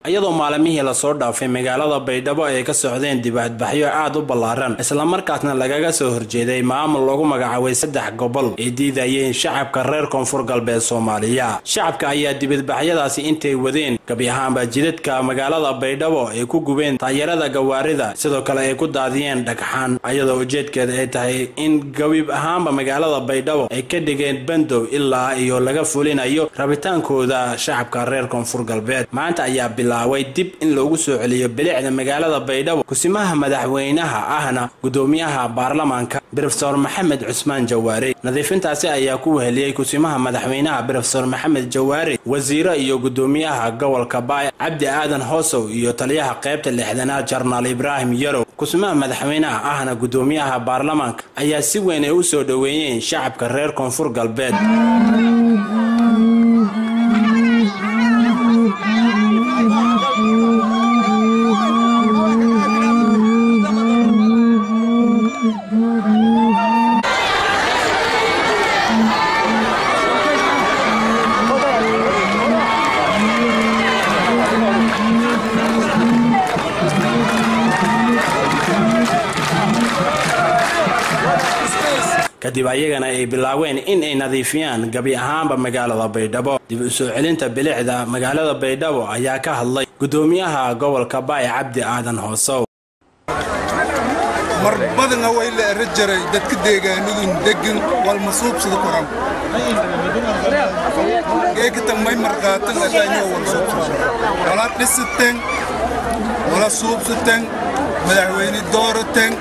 iyadoo maalimihii lasoo dhaafay magaalada baydhabo ay ka socdeen dibadbaxyo aad u ballaaran islamarkaasna lagaga soo horjeeday maamul lagu magacaabay saddex gobol ay diidayeen shacabka reer koonfur galbeed soomaaliya shacabka ayaa dibadbaxyadaasi intay wadeen gabi ahaanba jidadka magaalada baydhabo ay ku gubeen taayarada gawaarida sidoo kale ay ku daadiyeen dhagxaan iyadoo ujeedkeeda ay tahay in gabib ahaanba magaalada baydhabo ay ka dhigeen bandow ilaa iyo laga fulinayo rabitaankooda shacabka reer koonfur galbeed maanta ayaa bilaaway dib in loogu soo celiyo bilicda magaalada baydhabo kusimaha madaxweynaha ahna gudoomiyaha baarlamaanka brofesor maxamed cusmaan jawaare nadiifintaasi ayaa ku weheliyey kusimaha madaxweynaha brofesor maxamed jawaare wasiiro iyo gudoomiyaha gobolka baay cabdi aadan hoosow iyo taliyaha qaybta lixdanaad jarnaal ibraahim yarow kusimaha madaxweynaha ahna gudoomiyaha baarlamaanka ayaa si weyn ay u soo dhoweeyeen shacabka reer koonfur galbeed kadib ayagana ay bilaaween in ay nadiifiyaan gabi ahaanba magaalada baydhabo dib u soo celinta bilicda magaalada baydhabo ayaa ka hadlay gudoomiyaha gobolka baay cabdi aadan hoosow mar badana way la era jaray dadka deegaanadun deggan walmasuubsada koran geegatan may marqaatan ataanyo walsuubsada wala dhisiteen wala suubsateen madaxweyne doorateen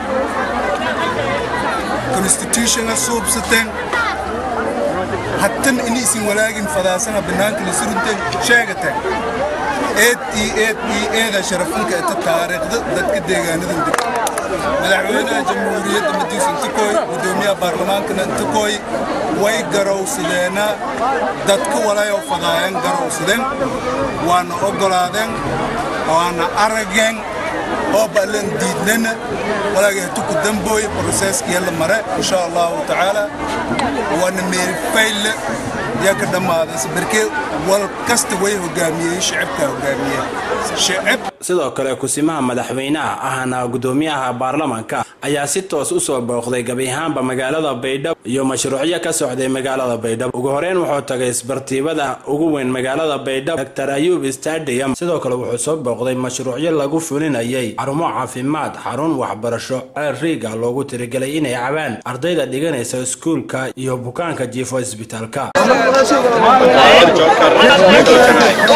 constitutiona suubsateen hattan ini isin walaagin fadaasana bannaanka la surunteen sheegateen eed ii eed ii eeda sharafanka eta taariikhda dadka deegaanadun deggan madaxweynaha jamhuuriyadda madiis intikooy gudoomiyaha baarlamaankana intikooy way garowsadeena dadka walayoo fadaayan garowsadeen waana oggolaadeen waana arageen oo ballan diidnana walaagahatuku dambooy broseeskiya mare insha allahu tacaala waana meerifayle yaa ka dhammaadaysa barkee wal kasta way hogaamiyey shicibkaa hogaamiyey shicib sidoo kale kusimaha madaxweynaha ahna gudoomiyaha baarlamaanka ayaa si toos u soo booqday gabi ahaanba magaalada baydhabo iyo mashruucyo ka socday magaalada baydhabo ugu horeyn wuxuu tagay isbartiibada ugu weyn magaalada baydhabo dr ayuub stadium sidoo kale wuxuu soo booqday mashruucyo lagu fulinayay xarumo caafimaad xarun waxbarasho ceel riiga loogu tirigelay inay cabaan ardayda dhiganaysa iskuulka iyo bukaanka jiifo isbitaalka